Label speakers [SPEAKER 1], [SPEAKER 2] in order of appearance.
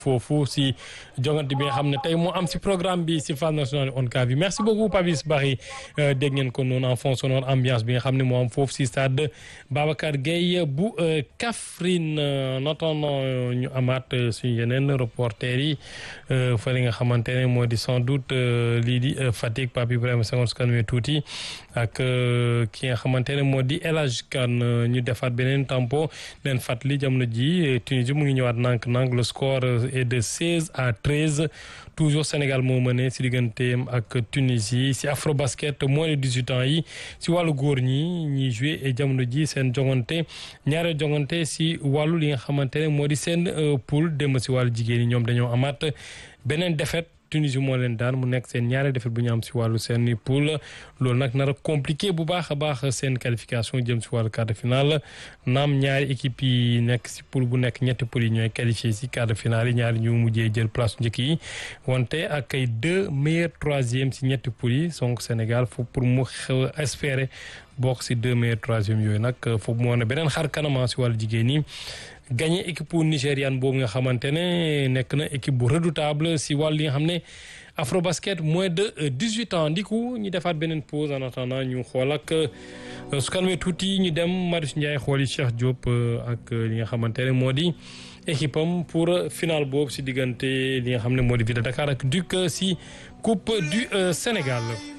[SPEAKER 1] foofu si jongante bi nga xam ne tey moo am si programme bi si phase nationale ONCAV bi merci beaucoup Papis Barry dégg ngeen ko noonu en fond sonore ambiance bi nga xam ne moo am foofu si stade Babacar Gueye bu Kaffrine en attendant ñu amaat suñu yeneen reporter yi fële nga xamante ne moo di sans doute lii di Fatick Pape Ibrahima Senghor su kanamee tuuti ak ki nga xamante ne moo di El Hadj Kane ñu defaat beneen tempo leen fàttali jamono ji Tunisie mu ngi ñëwaat nànk-nànk le score est de 16 à 13 toujours Sénégal moo mëne si digganteem ak Tunisie si Afrobasket moins de 18 ans yi si wàllu góor ñi ñiy joué jamono ji seen jongante ñaare jongante si wàllu li nga xamante ne moo di seen poule dem si wàllu jigéen ñi ñoom dañoo amaat beneen défaite Tunisie moo leen daan mu nekk seen ñaari défaite bu ñu am si wàllu seen poule loolu nag nar a compliqué bu baax a baax seen qualification jëm si wàllu quart de finale naam ñaari équipe yi nekk si poule bu nekk ñetti poule yi ñooy qualifié si quart de finale yi ñaari ñu mujjee jël place njëkk yi wante ak ay deux meilleurs troisième si ñetti poule yi donc Sénégal foofu pour mu espérer bokk si deux meilleurs troisième yooyu nag foofu mu wane beneen xar kanama si wàllu jigéen ñi. gagné équipe nigériane boobu nga xamante ne nekk na équipe bu redoutable si wàllu li nga xam ne Afrobasket moins de dix huit ans ndiku ñu defaat beneen pause en attendant ñu xool ak su kanamee tuuti ñu dem Marius Ndiaye xooli Cheikh Diop ak li nga xamante ne moo di équipe am pour final boobu si diggante li nga xam ne moo di Ville de Dakar ak Duc si coupe du Sénégal.